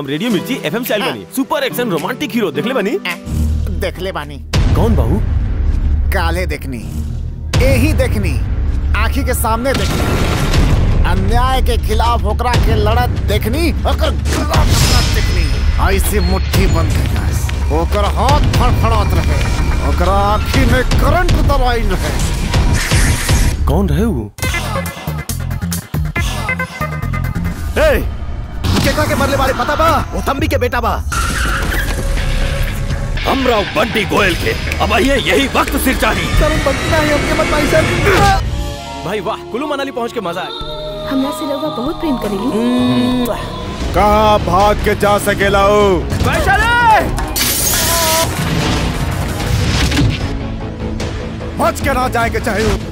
radio Mirchi FM style बनी super action romantic hero देखले बनी देख ले बानी कौन बाबू काले देखनी यही देखनी आखी के सामने देखनी अन्याय के खिलाफ ओकरा के लड़त देखनी ओकर गला पकड़त देखनी ऐसे मुट्ठी बंद कैलास ओकर हाथ फड़फड़ात रहे ओकरा आँखी में करंट दबाइल रहे कौन रहे वो ए, केकरा के मरले वाले पता बा वो तंबी के बेटा बा हमरा बंटी गोयल के अब ये यही वक्त सिर चाहिए सर बंटी नहीं हमके मत मारी सर भाई वाह कुल्लू मनाली पहुंच के मजा आ हमरा से रउआ बहुत प्रेम करेली कहाँ भाग के जा सकेला हो बच के ना जाए के चाहिए